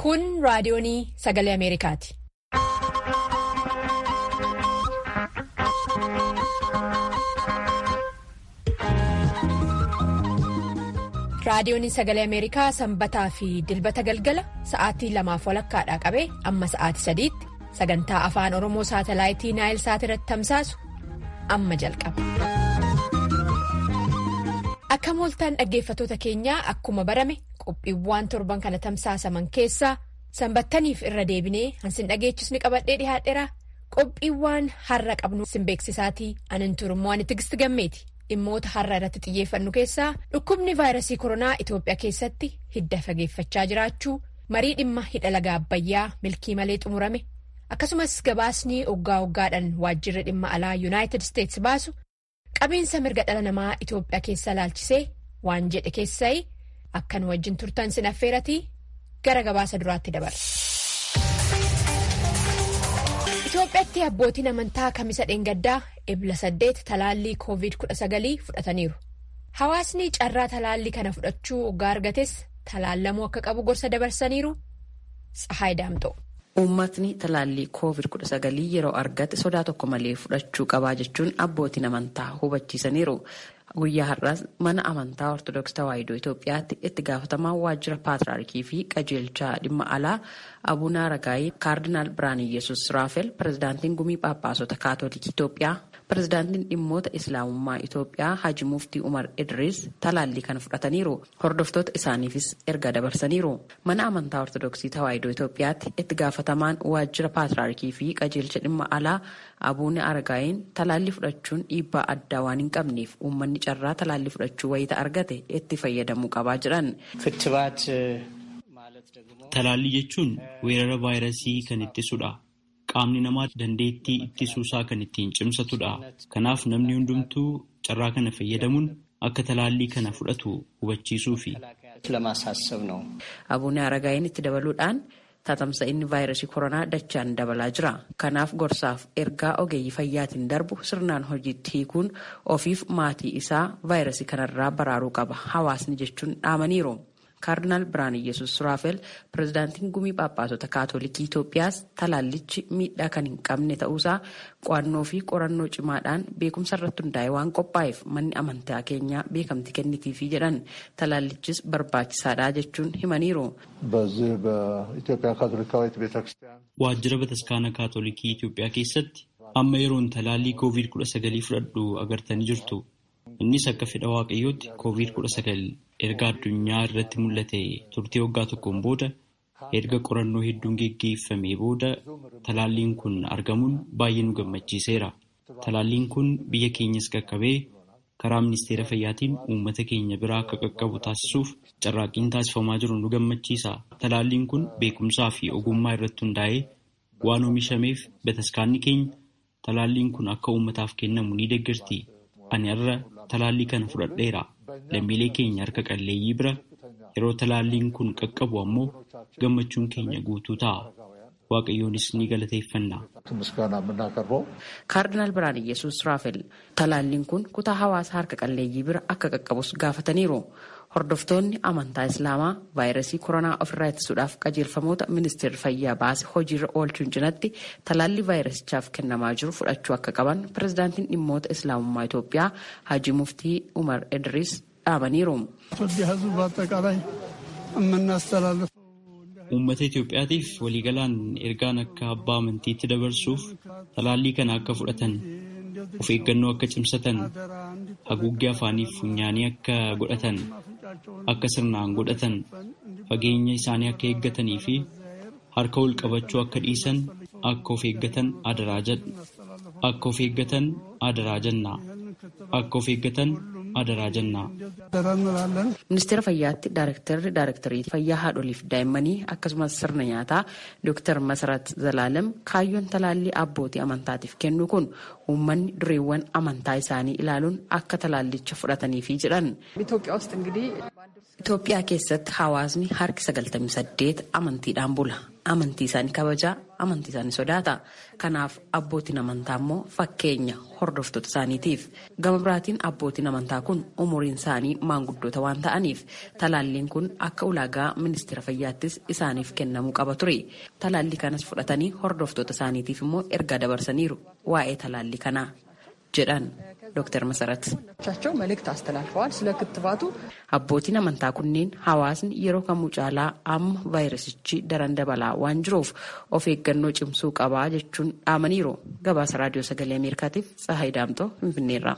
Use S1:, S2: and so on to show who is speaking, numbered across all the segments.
S1: Kun raadiyoonii sagalee Ameerikaati. Raadiyooniin sagalee Ameerikaa sanbataa fi dilbata galgala sa'aatii lamaaf walakkaadhaa qabee amma sa'aatii sadiitti sagantaa afaan Oromoo saatalaayitii Naayil Saat irratti tamsaasu amma jalqaba. Akka mooltaan dhaggeeffatoota keenyaa akkuma barame qophiiwwan torban kana tamsaasaman keessaa sanbattaniif irra deebinee hansin dhageechisni qabadhee dhihaadheera qophiiwwan har'a qabnu sin beeksisaatii anan turummoo ani tigisti gammeeti. dhimmoota har'a irratti xiyyeeffannu keessaa dhukkubni vaayirasii koronaa Itoophiyaa keessatti hidda fageeffachaa jiraachuu marii dhimma hidha laga abbayyaa milkii malee xumurame akkasumas gabaasni oggaa oggaadhaan waajjirri dhimma alaa yuunaayitid isteetsi baasu qabiinsa mirga dhala namaa Itoophiyaa keessa laalchisee waan jedhe keessaa akkan wajjin turtan sin affeeratii gara gabaasa duraatti dabarra. Itoophiyaatti abbootiin amantaa kamisa dheengaddaa ebla saddeet talaallii koovid kudha sagalii fudhataniiru. Hawaasni carraa talaallii kana fudhachuu oggaa argates talaallamuu akka qabu gorsa dabarsaniiru. Tsahaay Daamxoo.
S2: Uummatni talaallii koovid kudha sagalii yeroo argate sodaa tokko malee fudhachuu qabaa jechuun abbootiin amantaa hubachiisaniiru. Guyyaa har'aas mana amantaa Ortodoksii Tawaahidoo Itoophiyaatti itti gaafatamaa waajjira paatriyaarkii fi qajeelchaa dhimma alaa Abuun Aragaayii Kaardinaal Biraaniyyesus Raafel pirezidaantiin gumii phaaphaasota kaatolikii Itoophiyaa pirezidaantiin dhimmoota islaamummaa Itoophiyaa Haji Muftii Umar Idris talaallii kana fudhataniiru. Hordoftoota isaaniifis erga dabarsaniiru. Mana amantaa Ortodoksii Tawaahidoo Itoophiyaatti itti gaafatamaan waajjira paatriyaarkii fi qajeelcha dhimma alaa Abuun Aragaayiin talaallii fudhachuun dhiibbaa addaa waan hin qabneef uummanni carraa talaallii fudhachuu wayita argate itti fayyadamuu qabaa jedhan.
S3: Talaallii jechuun weerara vaayirasii kan ittisudha. Qaamni namaa dandeettii ittisuusaa kan ittiin cimsatudha. Kanaaf namni hundumtuu carraa kana fayyadamuun akka talaallii kana fudhatu hubachiisuufi.
S2: Abuun Aragaayiin itti dabaluudhaan tatamsa'inni vaayirasii koronaa dachaan dabalaa jira. Kanaaf gorsaaf ergaa ogeeyyii fayyaatiin darbu sirnaan hojiitti hiikuun ofiif maatii isaa vaayirasii kanarraa baraaruu qaba. Hawaasni jechuun dhaamaniiru. Kaardinaal Biraaniyyesus Raafel pirezidaantiin gumii phaaphaasota kaatolikii Itoophiyaas talaallichi miidhaa kan hin qabne ta'uusaa qo'annoo fi qorannoo cimaadhaan beekumsa irratti hundaa'e waan qophaa'eef manni amantaa keenyaa beekamtii kennitiifi jedhan talaallichis barbaachisaadha jechuun himaniiru.
S3: Waajjira bataskaana kaatolikii Itoophiyaa keessatti amma yeroon talaallii koovid kudha sagalii fudhadhu agartanii jirtu. Innis akka fedha waaqayyootti koovid kudha sagal erga addunyaa irratti mul'ate turtii waggaa tokkoon booda erga qorannoo hedduun geggeeffamee booda talaalliin kun argamuun baay'ee nu gammachiiseera. Talaalliin kun biyya keenyas qaqqabee karaa ministeera fayyaatiin uummata keenya biraa akka qaqqabu taasisuuf carraaqqiin taasifamaa jiru nu gammachiisa. Talaalliin kun beekumsaa fi ogummaa irratti hundaa'ee waan oomishameef bataskaanni keenya talaalliin kun akka uummataaf kennamu ni deeggarti. Ani har'a talaallii kana fudhadheera. Lammiilee keenya harka qalleeyyii bira yeroo talaalliin kun qaqqabu ammoo gammachuun keenya guutuu ta'a. Waaqayyoonis ni galateeffanna.
S2: Kaardinaal Biraaniyyesus Raafel talaalliin kun kutaa hawaasa harka qalleeyyii bira akka qaqqabus gaafataniiru. Hordoftoonni amantaa Islaamaa vaayirasii koronaa ofirraa ittisuudhaaf qajeelfamoota ministeerri fayyaa baase hojiirra oolchuun cinatti talaallii vaayirasichaaf kennamaa jiru fudhachuu akka qaban pirezidaantiin dhimmoota Islaamummaa Itoophiyaa Haji Muftii Umar Idris dhaamaniiru.
S3: Uummata Itoophiyaatiif waliigalaan ergaan akka abbaa amantiitti dabarsuuf talaallii kana akka fudhatan of eeggannoo akka cimsatan haguuggee afaaniif funyaanii akka godhatan akka sirnaan godhatan fageenya isaanii akka eeggatanii fi harka wal qabachuu akka dhiisan akka of eeggatan adaraa jedha akka of eeggatan adaraa jennaa akka of eeggatan adaraa jennaa.
S2: Ministeera fayyaatti daarektarri daarektarii fayyaa haadholiif daa'immanii akkasumas sirna nyaataa Dr. Masarat Zalaalem kaayyoon talaallii abbootii amantaatiif kennu kun uummanni dureewwan amantaa isaanii ilaaluun akka talaallicha fudhataniifi jedhan. Itoophiyaa keessatti hawaasni harki 98 amantiidhaan bula. amantii isaanii kabajaa amantii isaanii sodaata kanaaf abbootiin amantaa immoo fakkeenya hordoftoota isaaniitiif gama biraatiin abbootiin amantaa kun umuriin isaanii maanguddoota waan ta'aniif talaalliin kun akka ulaagaa ministeera fayyaattis isaaniif kennamuu qaba ture talaallii kanas fudhatanii hordoftoota isaaniitiif immoo ergaa dabarsaniiru waa'ee talaallii kanaa jedhan ዶክተር መሰረት
S4: ቻቸው መልእክት አስተላልፈዋል ስለ ክትባቱ
S2: abbootiin amantaa kunneen hawaasni yeroo kamuu caalaa amma vaayirasichi daran dabalaa waan jiruuf of eeggannoo cimsuu qabaa jechuun dhaamaniiru gabaasa raadiyoo sagalee ameerikaatiif tsahayi daamtoo finfinneerra.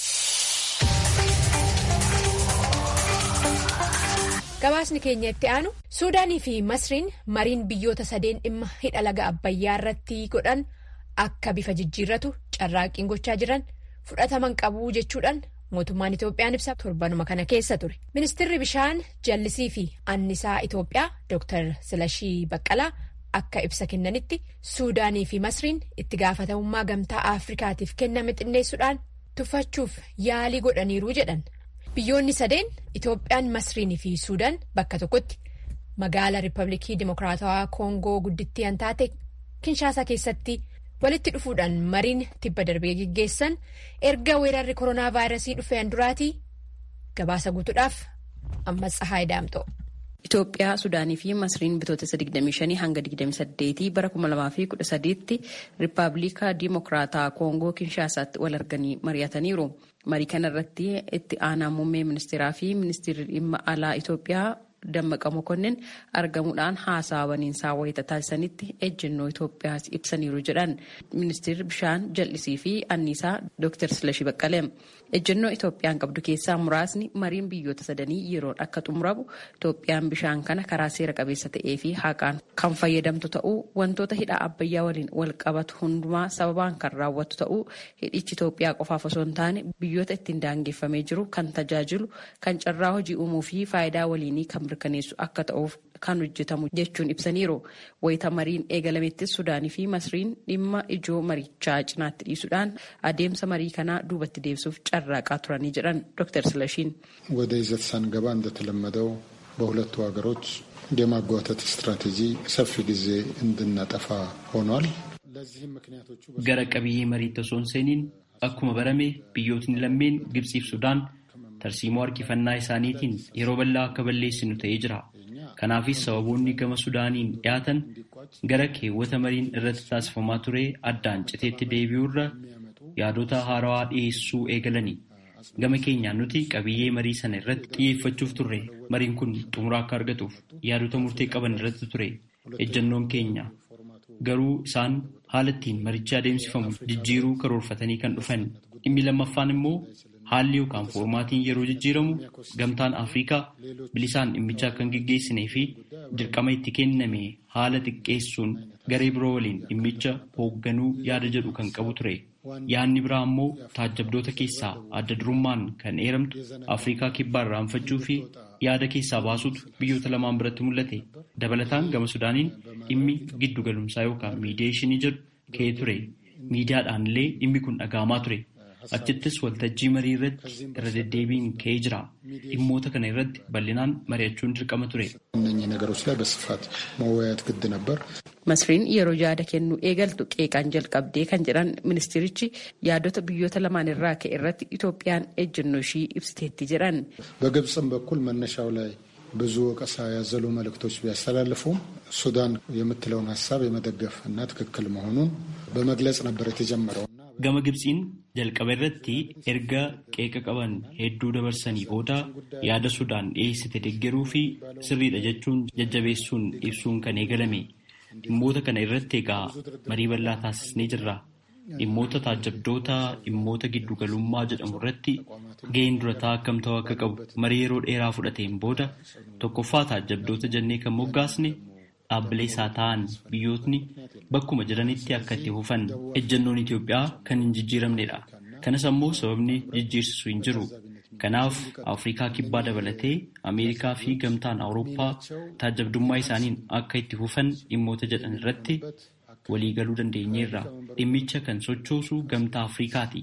S1: gabaasni keenya itti aanu suudaanii fi masriin mariin biyyoota sadeen dhimma hidha laga abbayyaa irratti godhan akka bifa jijjiirratu carraaqqiin gochaa jiran fudhataman qabuu jechuudhaan mootummaan Itoophiyaan ibsa torbanuma kana keessa ture ministeerri bishaan jallisii fi annisaa Itoophiyaa Dr. Silashii Baqqalaa akka ibsa kennanitti suudaanii fi masriin itti gaafatamummaa gamtaa afrikaatiif kenname xinneessuudhaan tuffachuuf yaalii godhaniiru jedhan. Biyyoonni sadeen Itoophiyaan Masriinii fi Suudaan bakka tokkotti magaala Riippaabilikii Dimokiraatawaa Koongoo guddittii an taate Kinshaasaa keessatti walitti dhufuudhaan mariin tibba darbee geggeessan erga weerarri koronaa vaayirasii dhufeen duraatii gabaasa guutuudhaaf ammas Tsahaay Daamxoo.
S2: Itoophiyaa, Sudaanii fi Masriin bitootessa 25 hanga 28 bara 2013tti Riippaabilika Dimokiraataa Koongoo Kinshaasaatti wal arganii mari'ataniiru. Marii kana irratti itti aanaa muummee ministeeraa fi ministeerri dhimma alaa Itoophiyaa Dammaqa Mokonnin argamuudhaan haasaa waliinsaa wayita taasisanitti ejjennoo Itoophiyaas ibsaniiru jedhan ministeerri bishaan jallisii fi anniisaa Dr. Silashii Baqqalee. Ejjennoo Itoophiyaan qabdu keessaa muraasni mariin biyyoota sadanii yeroon akka xumuramu Itoophiyaan bishaan kana karaa seera qabeessa ta'ee fi haqaan kan fayyadamtu ta'uu wantoota hidha abbayyaa waliin wal qabatu hundumaa sababaan kan raawwattu ta'uu hidhichi Itoophiyaa qofaaf osoo hin taane biyyoota ittiin daangeffamee jiru kan tajaajilu kan carraa hojii uumuu fi faayidaa waliinii kan mirkaneessu akka ta'uuf kan hojjetamu jechuun ibsaniiru. Wayita mariin eegalamettis Sudaanii fi Masriin dhimma ijoo marichaa cinaatti dhiisuudhaan adeemsa marii kanaa duubatti deebisuuf carraaqaa turanii jedhan Dr. Silashiin.
S5: ወደ ይዘት ሳንገባ እንደተለመደው በሁለቱ ሀገሮች የማጓተት ስትራቴጂ ሰፊ ጊዜ እንድናጠፋ ሆኗል። ለዚህም ምክንያቶቹ
S3: gara qabiyyee mariitti osoo hin seeniin akkuma barame biyyootni lammeen Gibsiif Sudaan tarsiimoo harkifannaa isaaniitiin yeroo bal'aa akka balleessinu ta'ee jira. Kanaafis sababoonni gama Sudaaniin dhiyaatan gara keewwata mariin irratti taasifamaa ture addaan citeetti deebi'uurra yaadota haarawaa dhiyeessuu eegalani. Gama keenyaan nuti qabiyyee marii sana irratti xiyyeeffachuuf turre mariin kun xumura akka argatuuf yaadota murtee qaban irratti ture ejjannoon keenya. Garuu isaan haala ittiin marichi adeemsifamu jijjiiruu karoorfatanii kan dhufan. Dhimmi lammaffaan immoo haalli yookaan foormaatiin yeroo jijjiiramu gamtaan Afrikaa bilisaan dhimmicha akka hin geggeessinee fi dirqama itti kenname haala xiqqeessuun garee biroo waliin dhimmicha hoogganuu yaada jedhu kan qabu ture. Yaadni biraa immoo taajjabdoota keessaa adda durummaan kan eeramtu Afrikaa kibbaa irraanfachuu fi yaada keessaa baasutu biyyoota lamaan biratti mul'ate. Dabalataan gama Sudaaniin dhimmi giddu galumsaa yookaan miidiyeeshinii jedhu ka'ee ture. Miidiyaadhaan illee dhimmi kun dhaga'amaa ture. Achittis waltajjii marii irratti irra deddeebiin ka'ee jira. Dhimmoota kana irratti bal'inaan mari'achuun dirqama ture.
S5: እነኚህ ነገሮች ላይ በስፋት መወያየት ግድ ነበር።
S2: Masriin yeroo yaada kennuu eegaltu qeeqaan jalqabdee kan jedhan ministeerichi yaadota biyyoota lamaan irraa ka'e irratti Itoophiyaan ejjennoo ishii ibsiteetti jedhan.
S5: በግብፅም በኩል መነሻው ላይ ብዙ ወቀሳ ያዘሉ መልእክቶች ቢያስተላልፉም ሱዳን የምትለውን ሀሳብ የመደገፍ እና ትክክል መሆኑን በመግለጽ ነበር የተጀመረው።
S3: Gama Gibsiin jalqaba irratti erga qeeqa qaban hedduu dabarsanii booda yaada Sudaan dhiyeessite deeggaruu fi sirriidha jechuun jajjabeessuun ibsuun kan eegalame. Dhimmoota kana irratti egaa marii bal'aa taasisnee jirra. Dhimmoota taajjabdoota dhimmoota giddugalummaa jedhamu irratti ga'een durataa akkam ta'uu akka qabu marii yeroo dheeraa fudhateen booda tokkoffaa taajjabdoota jennee kan moggaasne dhaabbilee isaa ta'an biyyootni bakkuma jiranitti akka itti fufan ejjennoon Itoophiyaa kan hin jijjiiramnedha. Kanas ammoo sababni jijjiirsisu hin jiru. Kanaaf Afrikaa kibbaa dabalatee Ameerikaa fi gamtaan Awurooppaa taajjabdummaa isaaniin akka itti fufan dhimmoota jedhan irratti waliigaluu dandeenyeerra. Dhimmicha kan sochoosu gamtaa Afrikaati.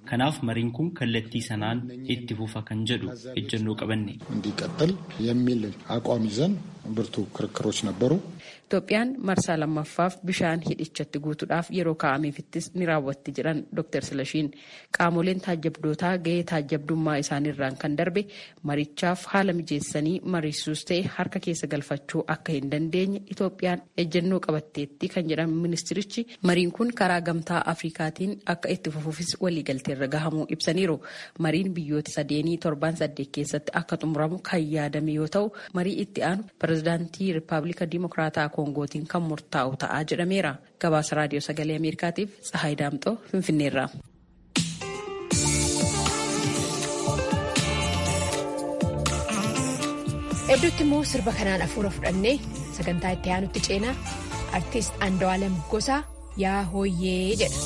S3: Kanaaf mariin kun kallattii sanaan itti fufa kan jedhu ejjennoo qabanne.
S5: እንዲቀጥል የሚል አቋም ይዘን ብርቱ ክርክሮች ነበሩ።
S2: Itoophiyaan marsaa lammaffaaf bishaan hidhichatti guutuudhaaf yeroo kaa'ameefittis ni raawwatti jedhan Dr. Silashiin qaamoleen taajjabdootaa gahee taajjabdummaa isaaniirraan kan darbe marichaaf haala mijeessanii mariisuus ta'e harka keessa galfachuu akka hin dandeenye Itoophiyaan ejjennoo qabatteetti kan jedhan ministirichi mariin kun karaa gamtaa Afrikaatiin akka itti fufuufis waliigalteerra gahamuu ibsaniiru. Mariin biyyoota sadeenii torban saddeet keessatti akka xumuramu kan yaadame yoo ta'u marii itti aanu pirezidaantii Rippaabilika Dimokiraataa koongootiin kan murtaa'u ta'aa jedhameera. Gabaasa raadiyoo sagalee Ameerikaatiif Tsahaay Daamxoo Finfinneerraa.
S1: Hedduutti immoo sirba kanaan hafuura fudhannee sagantaa itti aanutti ceenaa artiist Andu'aalem Gosaa yaa hooyyee jedha.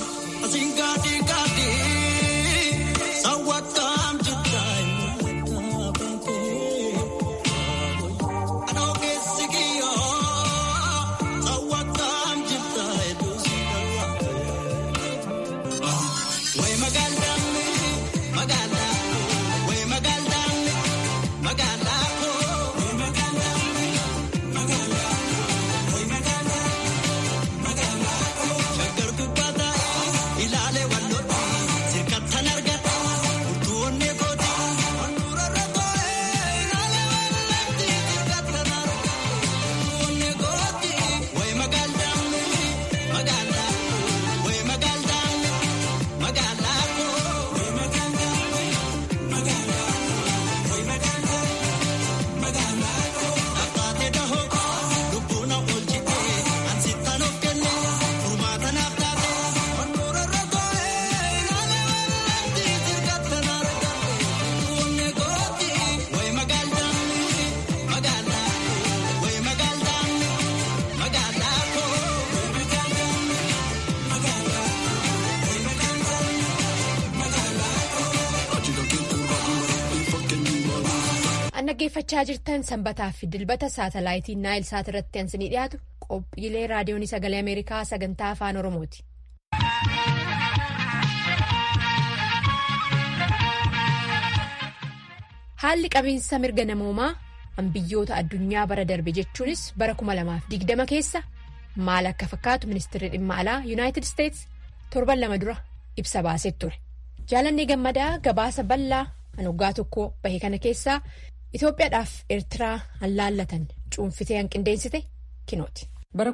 S1: dhaggeeffachaa jirtan sanbataa fi dilbata saatalaayitii naayil saat irratti ansinii dhiyaatu qophiilee raadiyoon sagalee ameerikaa sagantaa afaan oromooti. haalli qabiinsa mirga namoomaa biyyoota addunyaa bara darbe jechuunis bara 2020 keessa maal akka fakkaatu ministeerri dhimma alaa yuunaayitid isteets torban lama dura ibsa baasee ture jaalannee gammadaa gabaasa bal'aa kan waggaa tokko bahe kana keessaa. Itoophiyaadhaaf Eertiraa hallaallatan cuunfitee hanqindeessite kinooti.
S6: Bara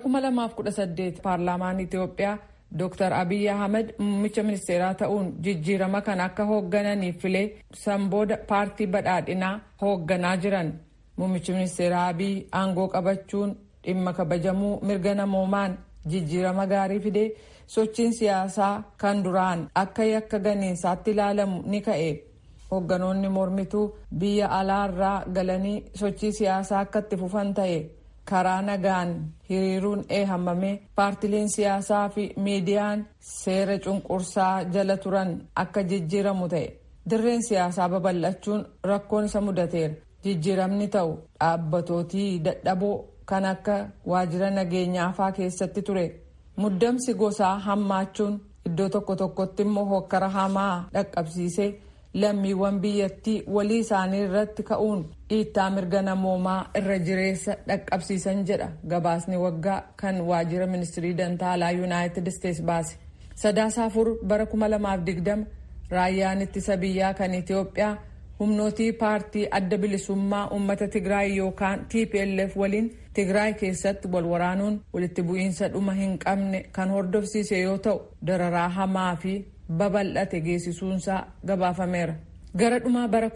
S6: 2018 paarlaamaan Itoophiyaa Dr. Abiyyi Ahmed muummicha ministeeraa ta'uun jijjiirama kan akka hooggananiif filee sanbooda paartii badhaadhinaa hoogganaa jiran. Muummichi ministeeraa Abiyyi aangoo qabachuun dhimma kabajamuu mirga namoomaan jijjiirama gaarii fidee sochiin siyaasaa kan duraan akka yakka ganiinsaatti ilaalamu ni ka'e. hoogganoonni mormituu biyya alaarraa galanii sochii siyaasaa akka itti fufan ta'e karaa nagaan hiriiruun eehamamee paartileen siyaasaa fi miidiyaan seera cunqursaa jala turan akka jijjiiramu ta'e dirreen siyaasaa babal'achuun rakkoon isa mudateera jijjiiramni ta'u dhaabbatootii dadhaboo kan akka waajjira nageenyaafaa keessatti ture muddamsi gosaa hammaachuun iddoo tokko tokkotti immoo hokkara hamaa dhaqqabsiisee. lammiiwwan biyyattii walii isaanii irratti ka'uun dhiittaa mirga namoomaa irra jireessa dhaqqabsiisan jedha gabaasni waggaa kan waajjira ministirii dantaalaa yuunaayitid isteets baase sadaasa afur bara 2020 raayyaan ittisa biyyaa kan itiyoophiyaa humnootii paartii adda bilisummaa uummata tigraay yookaan tplf waliin tigraay keessatti wal waraanuun walitti bu'iinsa dhuma hin qabne kan hordofsiise yoo ta'u dararaa hamaa fi babal'ate geessisuunsaa gabaafameera gara dhumaa bara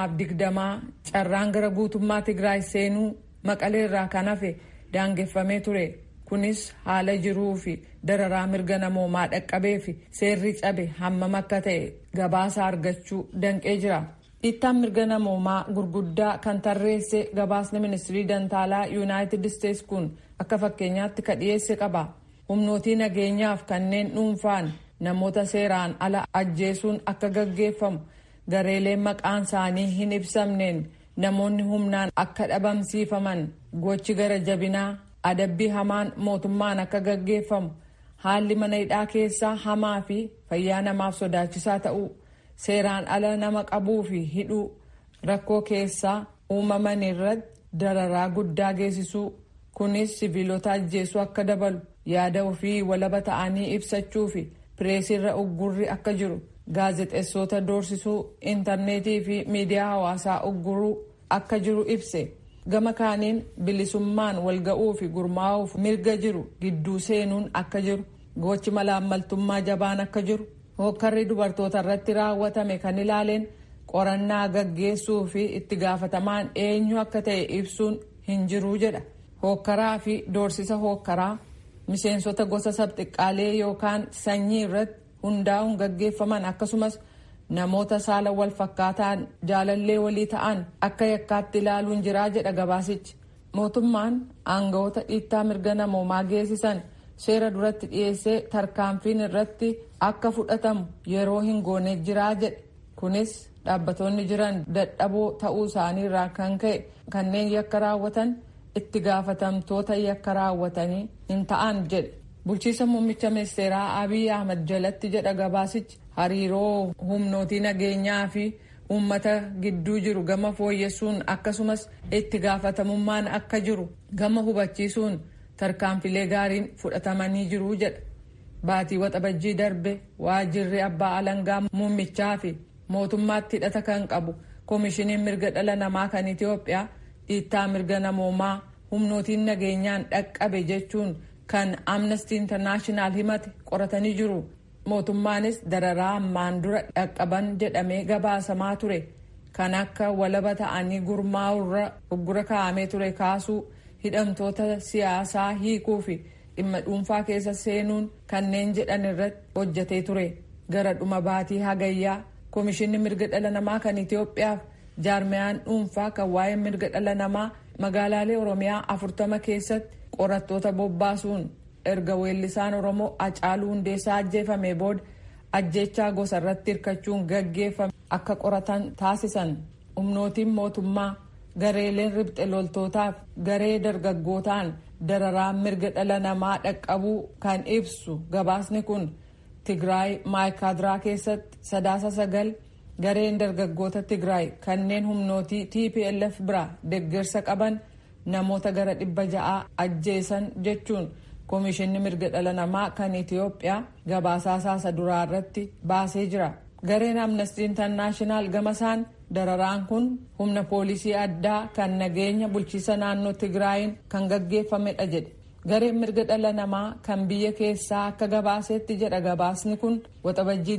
S6: 2020 carraan gara guutummaa tigraay seenuu maqaleerraa kan hafe daangeffamee ture kunis haala jiruu fi dararaa mirga namoomaa dhaqqabee fi seerri cabe hammam akka ta'e gabaasa argachuu danqee jira dhiittaan mirga namoomaa gurguddaa kan tarreesse gabaasni ministirii dantaalaa yuunaayitid isteets kun akka fakkeenyaatti ka dhiyeesse qaba humnootii nageenyaaf kanneen dhuunfaan namoota seeraan ala ajjeesuun akka gaggeeffamu gareeleen maqaan isaanii hin ibsamneen namoonni humnaan akka dhabamsiifaman gochi gara jabinaa adabbii hamaan mootummaan akka gaggeeffamu haalli mana hidhaa keessaa hamaa fi fayyaa namaaf sodaachisaa ta'uu seeraan ala nama qabuu fi hidhuu rakkoo keessaa uumaman irratti dararaa guddaa geessisuu kunis siviilota ajjeesuu akka dabalu yaada ofii walaba ta'anii ibsachuu fi pireesirra uggurri akka jiru gaazexeessota doorsisuu intarneetii fi miidiyaa hawaasaa ugguruu akka jiru ibse gama kaaniin bilisummaan walga'uu fi gurmaa'uuf mirga jiru gidduu seenuun akka jiru gochi malaammaltummaa jabaan akka jiru hokkarri dubartoota irratti raawwatame kan ilaaleen qorannaa gaggeessuu fi itti gaafatamaan eenyu akka ta'e ibsuun hin jiruu jedha hokkaraa fi doorsisa hokkaraa miseensota gosa sabxiqqaalee yookaan sanyii irratti hundaa'uun gaggeeffaman akkasumas namoota saala wal fakkaataan jaalallee walii ta'an akka yakkaatti ilaaluun jiraa jedha gabaasichi mootummaan aangawoota dhiittaa mirga namoomaa geessisan seera duratti dhiyeessee tarkaanfiin irratti akka fudhatamu yeroo hin goone jiraa jedhe kunis dhaabbatoonni jiran dadhaboo ta'uu isaanii irraa kan ka'e kanneen yakka raawwatan itti gaafatamtoota yakka raawwatanii hin ta'an jedhe bulchiisa muummicha ministeeraa abiy ahmad jalatti jedha gabaasichi hariiroo humnootii nageenyaa fi uummata gidduu jiru gama fooyyessuun akkasumas itti gaafatamummaan akka jiru gama hubachiisuun tarkaanfilee gaariin fudhatamanii jiru jedha baatii waxabajjii darbe waajirri abbaa alangaa muummichaa fi mootummaatti hidhata kan qabu koomishiniin mirga dhala namaa kan itiyoophiyaa dhiittaa mirga namoomaa humnootiin nageenyaan dhaqqabe jechuun kan amnesty internaashinaal himate qoratanii jiru mootummaanis dararaa ammaan dura dhaqqaban jedhamee gabaasamaa ture kan akka walaba ta'anii gurmaa'urra uggura kaa'amee ture kaasuu hidhamtoota siyaasaa hiikuu fi dhimma dhuunfaa keessa seenuun kanneen jedhan irratti hojjetee ture gara dhuma baatii hagayyaa koomishinni mirga dhala namaa kan itiyoophiyaaf jaarmiyaan dhuunfaa kan waa'ee mirga dhala namaa magaalaalee oromiyaa afurtama keessatti qorattoota bobbaasuun erga weellisaan oromoo Hacaaluu hundeessaa ajjeefame booda ajjechaa gosa irratti hirkachuun gaggeeffame akka qoratan taasisan humnootiin mootummaa gareeleen ribxe loltootaaf garee dargaggootaan dararaan mirga dhala namaa dhaqqabuu kan ibsu gabaasni kun tigraay maayikaadiraa keessatti sadaasa sagal gareen dargaggoota tigraay kanneen humnootii tplf bira deeggarsa qaban namoota gara dhibba ja'aa ajjeesan jechuun koomishinni mirga dhala namaa kan itiyoophiyaa gabaasaa saasa duraa irratti baasee jira gareen amnestii intarnaashinaal gamasaan dararaan kun humna poolisii addaa kan nageenya bulchiisa naannoo tigraayin kan gaggeeffamedha jedhe gareen mirga dhala namaa kan biyya keessaa akka gabaasetti jedha gabaasni kun waxabajjii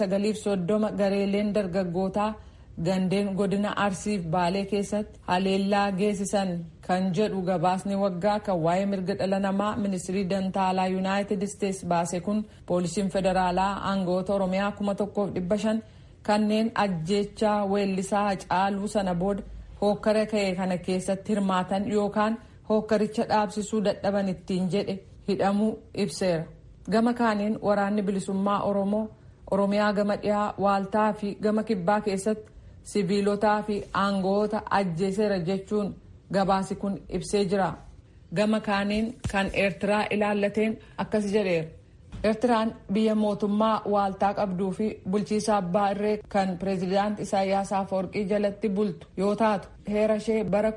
S6: 29 gareeleen dargaggootaa gandeen godina arsiif baalee keessatti haleellaa geessisan kan jedhu gabaasni waggaa kan waa'ee mirga dhala namaa ministirii dantaalaa yuunaayitid isteets baase kun poolisiin federaalaa aangawoota oromiyaa 1500 kanneen ajjeechaa weellisaa Hacaaluu sana booda hookkara ka'e kana keessatti hirmaatan yookaan hookkaricha dhaabsisuu dadhaban ittiin jedhe hidhamuu ibseera gama kaaniin waraanni bilisummaa oromoo oromiyaa gama dhiyaa waaltaa fi gama kibbaa keessatti siviilotaa fi aangawoota ajjeeseera jechuun gabaasi kun ibsee jira gama kaaniin kan eertiraa ilaallateen akkas jedheera eertiraan biyya mootummaa waaltaa qabduu fi bulchiisa abbaa irree kan pireezidaant isaayyaas afawarqii jalatti bultu yoo taatu heera ishee bara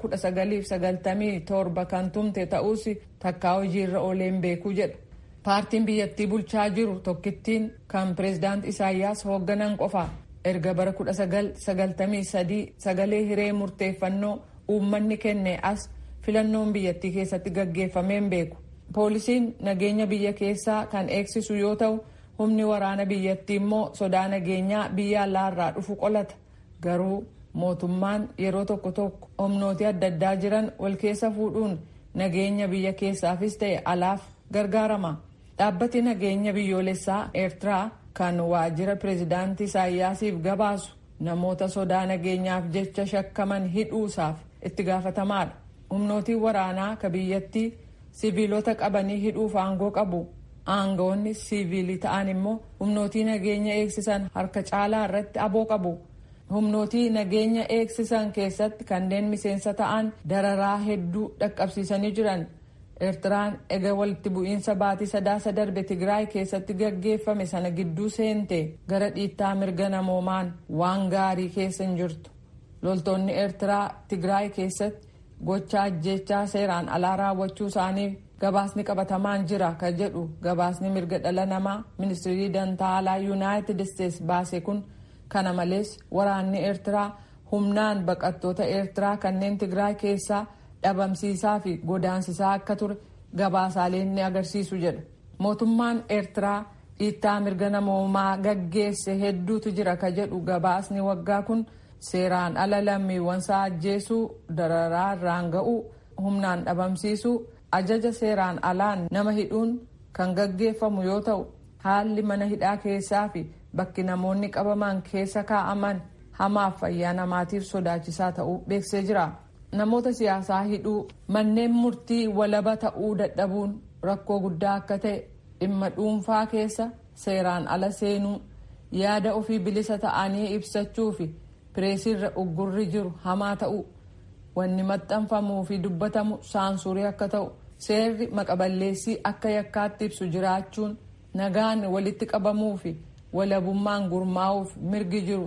S6: 1997 kan tumte ta'uus takkaa hojiirra ooleen beekuu jedha paartiin biyyattii bulchaa jiru tokkittiin kan pireezidaant isaayyaas hoogganan qofa erga bara 1993 sagalee hiree murteeffannoo uummanni kenne as filannoon biyyattii keessatti gaggeeffameen beeku poolisiin nageenya biyya keessaa kan eegsisu yoo ta'u humni waraana biyyattii immoo sodaa nageenyaa biyya alaarraa dhufu qolata garuu mootummaan yeroo tokko tokko humnooti adda addaa jiran wal keessa fuudhuun nageenya biyya keessaafis ta'e alaaf gargaarama dhaabbati nageenya biyyoolessaa eertiraa kan waajjira pireezidaantii isaayyaasiif gabaasu namoota sodaa nageenyaaf jecha shakkaman hidhuusaaf itti gaafatamaadha humnootiin waraanaa ka biyyattii siviilota qabanii hidhuuf aangoo qabu aangawoonni siviilii ta'an immoo humnootii nageenya eegsisan harka caalaa irratti aboo qabu humnootii nageenya eegsisan keessatti kanneen miseensa ta'an dararaa hedduu dhaqqabsiisanii jiran eertiraan ega walitti bu'iinsa baatii sadaasa darbe tigraay keessatti gaggeeffame sana gidduu seente gara dhiittaa mirga namoomaan waan gaarii keessa hin jirtu loltoonni eertiraa tigraay keessatti gocha ajjechaa seeraan alaa raawwachuu isaaniif gabaasni qabatamaan jira ka jedhu gabaasni mirga dhala namaa ministirii dantaa alaa yuunaayitid isteets baase kun kana malees waraanni eertiraa humnaan baqattoota eertiraa kanneen tigraay keessaa dhabamsiisaa fi godaansisaa akka ture gabaasaaleen ni agarsiisu jedha mootummaan eertiraa dhiittaa mirga namoomaa gaggeesse hedduutu jira ka jedhu gabaasni waggaa kun seeraan ala lammiiwwansaa ajjeesuu dararaa irraan ga'uu humnaan dhabamsiisuu ajaja seeraan alaan nama hidhuun kan gaggeeffamu yoo ta'u haalli mana hidhaa keessaa fi bakki namoonni qabaman keessa kaa'aman hamaaf fayyaa namaatiif sodaachisaa ta'uu beeksisee jira. namoota siyaasaa hidhuu manneen murtii walaba ta'uu dadhabuun rakkoo guddaa akka ta'e dhimma dhuunfaa keessa seeraan ala seenuu yaada ofii bilisa ta'anii ibsachuu fi pireesiirra uggurri jiru hamaa ta'uu wanni maxxanfamuu fi dubbatamu saansurii akka ta'u seerri maqaballeessii akka yakkaatti ibsu jiraachuun nagaan walitti qabamuu fi walabummaan gurmaa'uuf mirgi jiru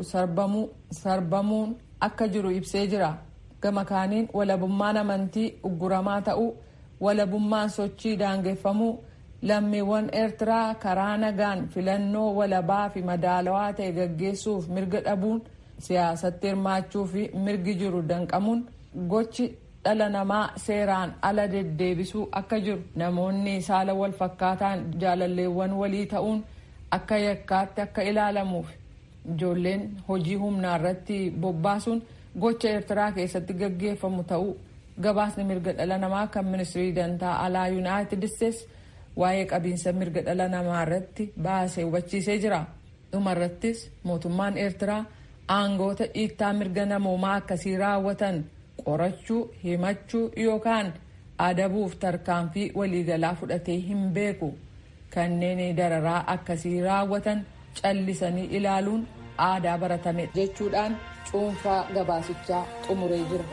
S6: sarbamuun akka jiru ibsee jira. gama kaaniin walabummaan amantii ugguramaa ta'uu walabummaan sochii daangeffamuu lammiiwwan eertiraa karaa nagaan filannoo walabaa fi madaalawaa ta'e gaggeessuuf mirga dhabuun siyaasatti hirmaachuu fi mirgi jiru danqamuun gochi dhala namaa seeraan ala deddeebisuu akka jiru namoonni saala wal fakkaataan jaalalleewwan walii ta'uun akka yakkaatti akka ilaalamuuf ijoolleen hojii humnaa irratti bobbaasuun. gocha eertiraa keessatti gaggeeffamu ta'uu gabaasni mirga dhala namaa kan ministirii dantaa alaa yuunaayitid isteets waa'ee qabiinsa mirga dhala namaa irratti baasee hubachiisee jira dhumarrattis mootummaan eertiraa aangoota dhiittaa mirga namoomaa akkasii raawwatan qorachuu himachuu yookaan adabuuf tarkaanfii waliigalaa fudhatee hin beeku kanneen dararaa akkasii raawwatan callisanii ilaaluun aadaa baratame jechuudhaan cuunfaa gabaasichaa xumuree jira.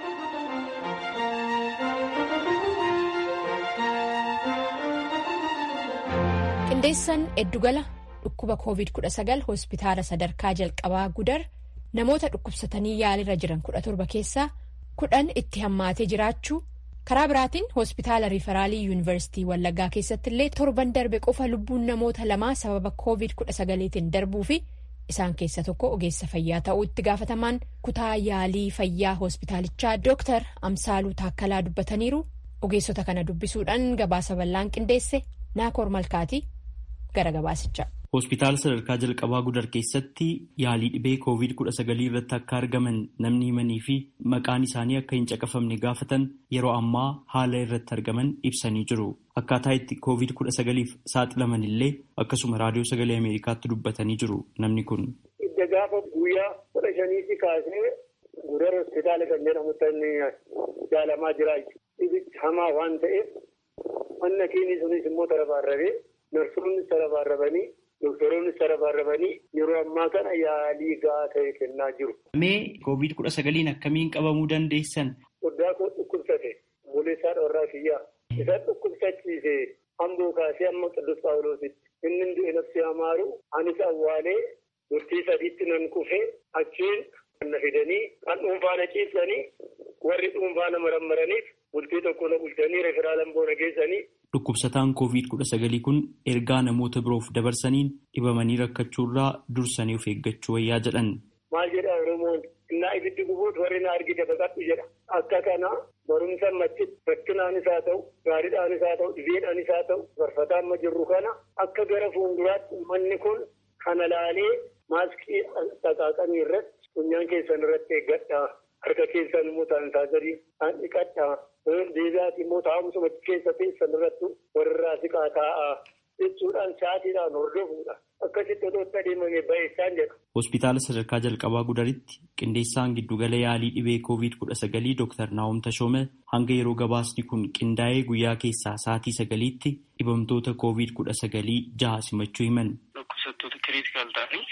S1: qindeessaan eddugala dhukkuba covid-19 hospitaala sadarkaa jalqabaa gudar namoota dhukkubsatanii yaalirra jiran 17 keessaa kudhan itti hammaatee jiraachuu karaa biraatiin hospitaala riifaraalii yuunivarsiitii wallaggaa keessatti illee torban darbe qofa lubbuun namoota lamaa sababa covid-19tiin darbuu fi isaan keessa tokko ogeessa fayyaa ta'uu itti gaafatamaan kutaa yaalii fayyaa hospitaalichaa dooktar amsaaluu taakkalaa dubbataniiru ogeessota kana dubbisuudhaan gabaasa bal'aan qindeesse naakoor malkaatii gara gabaasichaa.
S3: Hospitaala sadarkaa jalqabaa gudar keessatti yaalii dhibee COVID-19 irratti akka argaman namni himanii fi maqaan isaanii akka hin caqafamne gaafatan yeroo ammaa haala irratti argaman ibsanii jiru. Akkaataa itti COVID-19f saaxilaman illee akkasuma raadiyoo sagalee Ameerikaatti dubbatanii jiru namni kun.
S7: Idda gaafa guyyaa kudha shaniitti kaasee gudar hospitaala kan jedhamutti jaalamaa jira. Dhibichi hamaa waan ta'eef manna keenyi sunis immoo tarabaarrabee narsoonni tarabaarrabanii. Doktoroonni sarabarrabanii yeroo ammaa kana yaalii gahaa ta'e kennaa jiru.
S3: Mee koovid kudha sagaliin akkamiin qabamuu dandeessan?
S7: Guddaa koo dhukkubsate buleessaa dhoorraa kiyyaa. Isa dhukkubsachiise hamboo kaasee amma qidus paawuloositti. Inni du'e nafsi amaaru anis awwaalee murtii sadiitti nan kufee achiin kan na fidanii kan dhuunfaa na ciibsanii warri dhuunfaa na marammaraniif bultii tokko na bulchanii referaalan boona geessanii.
S3: Dhukkubsataan COVID-19 kun ergaa namoota biroof dabarsaniin dhibamanii rakkachuurraa dursanii of eeggachuu wayyaa jedhan.
S7: Maal jedha Oromoon innaa ibiddi gubuutu warri na argite baqadhu jedha. Akka kana barumsa machitti rakkinaanis haa ta'u gaariidhaanis haa ta'u dhibeedhaanis haa ta'u barfataa amma jirru kana akka gara fuulduraatti uummanni kun kana laalee maaskii xaqaaqamii irratti funyaan keessan irratti eeggadhaa. Harka keessan immoo saanitaayizarii dhiqadhaa. Deebi'aati immoo taa'umsuma keessa teessan irratti warrirraa siqaa taa'aa jechuudhaan sa'aatiidhaan hordofuudha. Akkasitti otoo itti adeemame baay'isaan jedha.
S3: Hospitaala sadarkaa jalqabaa gudaritti qindeessaan giddugala yaalii dhibee koovid kudha sagalii Dooktar Naawom Tashoome hanga yeroo gabaasni kun qindaa'ee guyyaa keessaa sa'aatii sagaliitti dhibamtoota koovid kudha sagalii jaha simachuu himan.
S8: Dhukkubsattoota kiriitikaal ta'anii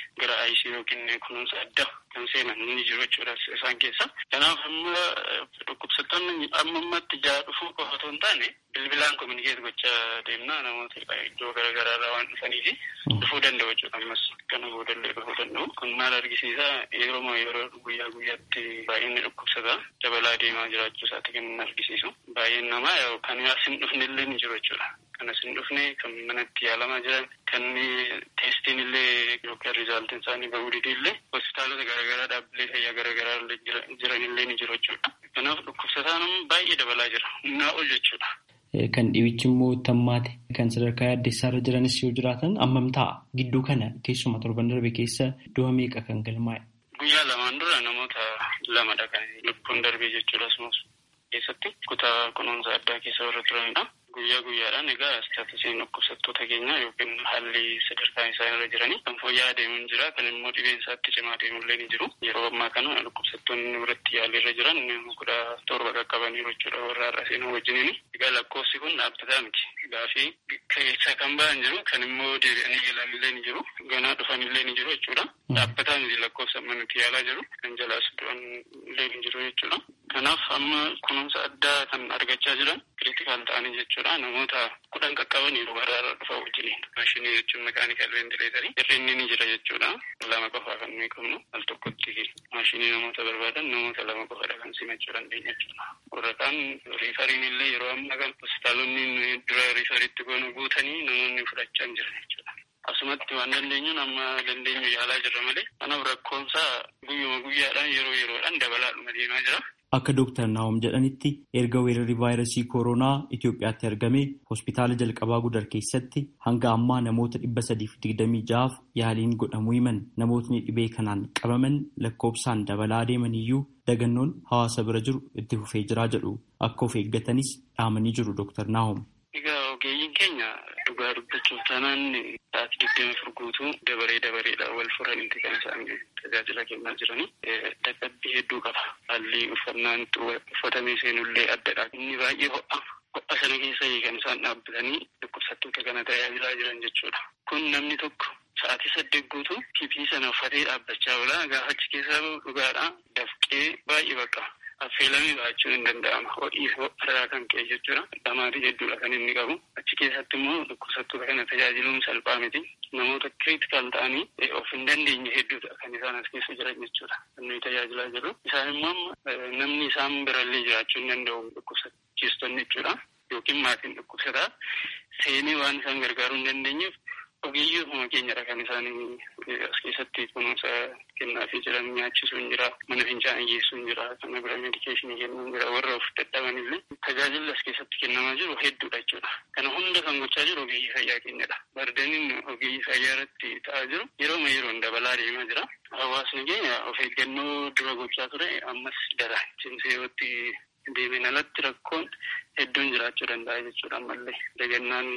S8: gara ICU yookiin kunuunsa addaa kan seenan ni jiru jechuudha isaan keessa. Kanaaf amma dhukkubsattoonni amma ammatti jaha dhufuu qofa otoo hin taane bilbilaan kominikeet gochaa deemnaa namoota iddoo garaagaraa irraa waan dhufaniifi dhufuu danda'u jechuudha ammas kana boodallee dhufuu danda'u. Kun maal argisiisa yeroo yeroo guyyaa guyyaatti baay'inni dhukkubsataa dabalaa deemaa jiraachuu isaati kan argisiisu. Baay'een namaa kan as hin dhufne illee ni jiru jechuudha. Kan as hin dhufne kan manatti yaalamaa jiran kan teestiin illee yookaan rizaaltiin isaanii bahuu didee illee hospitaalota garaagaraa dhaabbilee fayyaa garaagaraa jiran illee ni jiru jechuudha. Kanaaf dhukkubsataan baay'ee dabalaa jira. Humnaa ol jechuudha.
S3: Kan dhibichi immoo tammaate kan sadarkaa yaaddeessaa irra jiranis yoo jiraatan ammam ta'a gidduu kana keessuma torban darbe keessa du'a meeqa kan galmaa'e.
S8: Guyyaa lamaan dura namoota lamadha kan lubbuun darbee jechuudha asumas keessatti kutaa kunuunsa addaa keessa warra turanidha. Guyyaa guyyaadhaan egaa istaatisiin dhukkubsattoota keenyaa yookiin haalli sadarkaan isaan irra jiranii kan fooyya'aa deemuun jira kan immoo dhibeen isaatti cimaa deemullee ni jiru. Yeroo ammaa kana dhukkubsattoonni biratti yaalii irra jiran kudha torba qaqqabaniiru jechuudha warra har'a seenuu wajjiniin. Egaa lakkoofsi kun dhaabbataa miti. Gaafii keessa kan ba'an jiru kan immoo deebi'anii yaalanillee ni jiru. Ganaa dhufanillee ni jiru jechuudha. Dhaabbataa miti lakkoofsa amma nuti yaalaa jiru. Kan jalaas du'an illee ni jiru jechuudha. Kanaaf amma kunuunsa addaa kan argachaa jiran kiriitikaal ta'anii jechuudha. Namoota kudhan qaqqaban yeroo baraarra dhufa wajjiniin. Maashinii jechuun makaanikal ventileetarii hir'inni ni jira jechuudha. Lama qofaa kan nuyi qabnu al tokkotti maashinii namoota barbaadan namoota lama qofadha kan simachuu dandeenya jechuudha. Warra kaan riifariin illee yeroo ammaa kan hospitaalonni dura riifariitti goonu guutanii namoonni fudhachaa hin jiran jechuudha. Asumatti waan dandeenyuun amma dandeenyu yaalaa jirra malee kanaaf rakkoonsaa guyyuma guyyaadhaan yeroo yeroodhaan dabalaadhuma deemaa jira.
S3: Akka Dooktar Naawom jedhanitti erga weerarri vaayirasii kooroonaa Itoophiyaatti argame hospitaala jalqabaa gudar keessatti hanga ammaa namoota dhibba sadiif digdamii ja'aaf yaaliin godhamuu himan namootni dhibee kanaan qabaman lakkoofsaan dabalaa deeman iyyuu dagannoon hawaasa bira jiru itti fufee jiraa jedhu akka of eeggatanis dhaamanii jiru Dooktar Naawom.
S8: Egaa ogeeyyiin keenya dhugaa dubbachuuf taanaan sa'aatii digdami afur guutuu dabaree dabareedhaan wal furanitti kan isaan tajaajila kennaa jiranii. Dadhabbii hedduu qaba. Haalli uffannaan uffatamee seenullee addadha. Inni baay'ee ho'a. Ho'a sana keessa kan isaan dhaabbatanii dhukkubsattoota kana tajaajilaa jiran jechuudha. Kun namni tokko sa'aatii saddeet guutuu PPE sana uffatee dhaabbachaa oola. Gaafa achi keessaa dhugaadhaa dafqee baay'ee bakka. affeelamee ba'achuun hin danda'ama. Ho'ii irraa kan ka'e jechuudha. Dhamaatii hedduudha kan inni qabu. Achi keessatti immoo dhukkubsattoota kana tajaajiluun salphaa miti. Namoota kiriitikaal ta'anii of hin dandeenye hedduudha kan isaan as keessa jiran jechuudha. Kan nuyi tajaajilaa jirru. Isaan immoo namni isaan birallee jiraachuu hin danda'u dhukkubsachiistonni jechuudha. Yookiin maatiin dhukkubsataa seenee waan isaan gargaaruu hin dandeenyeef ogeeyyii ofuma keenyadha kan isaan as keessatti kunuunsa kennaafii jiran nyaachisuun jira mana fincaanii geessuun jira kana bira meedikeeshinii kennuun jira warra of dadhaban illee tajaajilli as keessatti kennamaa jiru hedduudha jechuudha kana hunda kan gochaa jiru ogeeyyii fayyaa keenyadha bardaniin ogeeyyii fayyaa irratti ta'aa jiru yerooma yeroon dabalaa deemaa jira hawaasni keenya of eeggannoo dura gochaa ture ammas dara cimseewotti deemeen alatti rakkoon hedduun jiraachuu danda'a jechuudha ammallee dagannaan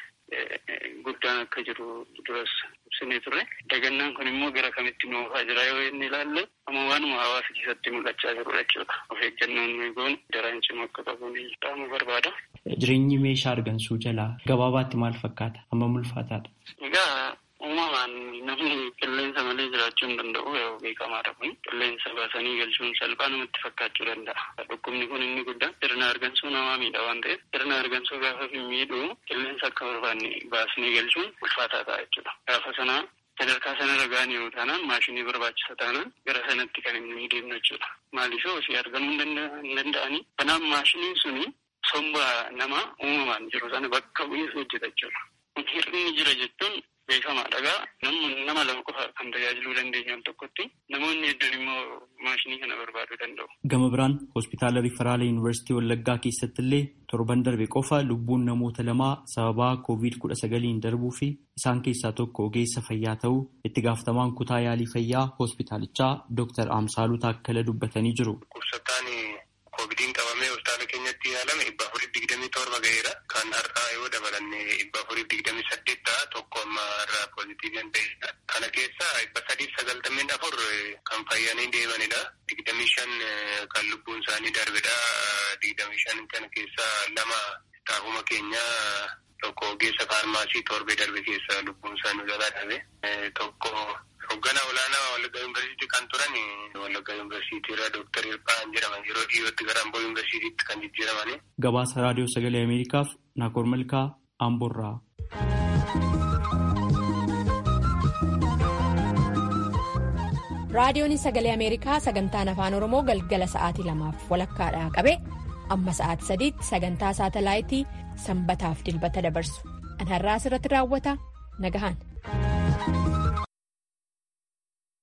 S8: guddaan akka jiru duras ibsinee turre dagannaan kun immoo gara kamitti nu oofaa jira yoo inni ilaalle amma waanuma hawaasa keessatti mul'achaa jirudha jechuudha of eeggannoon nuyi goonu daraan cimu akka qabuun dhaamu barbaada.
S3: Jireenyi meeshaa argansuu jalaa gabaabaatti maal fakkaata amma ulfaataadha.
S8: Egaa uumamaan namni qilleensa malee jiraachuu hin danda'u yoo beekamaadha kun qilleensa baasanii galchuun salphaa namatti fakkaachuu danda'a. Dhukkubni kun inni guddaan sirna argansuu namaa miidha waan ta'eef sirna argansuu gaafa miidhu qilleensa akka barbaanne baasnee galchuun ulfaataa ta'a jechuudha. Gaafa sanaa sadarkaa sanarra ga'an yoo taanaan maashinii barbaachisa taanaan gara sanatti kan inni deemnu jechuudha. Maaliif ofii argamuu hin danda'anii. Kanaaf maashiniin suni somba nama uumamaan jiru sana bakka bu'ee hojjeta jechuudha. Kun hir'inni jira jechuun beekamaadha gaa nama lama qofa kan tajaajiluu dandeenyu al tokkotti namoonni hedduun immoo maashinii kana barbaaduu danda'u.
S3: Gama biraan hospitaala Riferaala Yuunivarsiitii Wallaggaa keessatti illee torban darbe qofa lubbuun namoota lamaa sababaa koovid kudha sagaliin darbuu fi isaan keessaa tokko ogeessa fayyaa ta'uu itti gaafatamaan kutaa yaalii fayyaa hospitaalichaa Dr. Amsaaluu Taakkala dubbatanii jiru.
S9: Koovidiin qabamee hospitaala keenyatti yaalame dhibba afurii digdamii torba ga'eera. Kan har'aa yoo dabalanne dhibba afurii digdamii saddeet ta'a tokko amma irraa poozitiivii hin ta'edha. Kana keessaa dhibba sadiif sagaltameen afur kan fayyanii deemanidha. Digdamii shan kan lubbuun isaanii darbedha. Digdamii shan kana keessaa lama staafuma keenyaa tokko ogeessa faarmaasii torbee darbe keessa lubbuun isaanii jalaa dhabe. Tokko hogganaa Wallaggaa Yuunivarsiitii kan turan Wallaggaa Yuunivarsiitii irraa Dooktar Hirphaan jedhaman yeroo dhiyootti gara Amboo Yuunivarsiitiitti kan jijjiiramani.
S3: Gabaasa Raadiyoo Sagalee Ameerikaaf Naakoor Malkaa Amboorraa.
S1: raadiyoon sagalee ameerikaa sagantaan afaan oromoo galgala sa'aatii lamaaf walakkaadhaa qabe amma sa'aatii sadiitti sagantaa saatalaayitii sanbataaf dilbata dabarsu an har'aa asirratti raawwata nagahaan.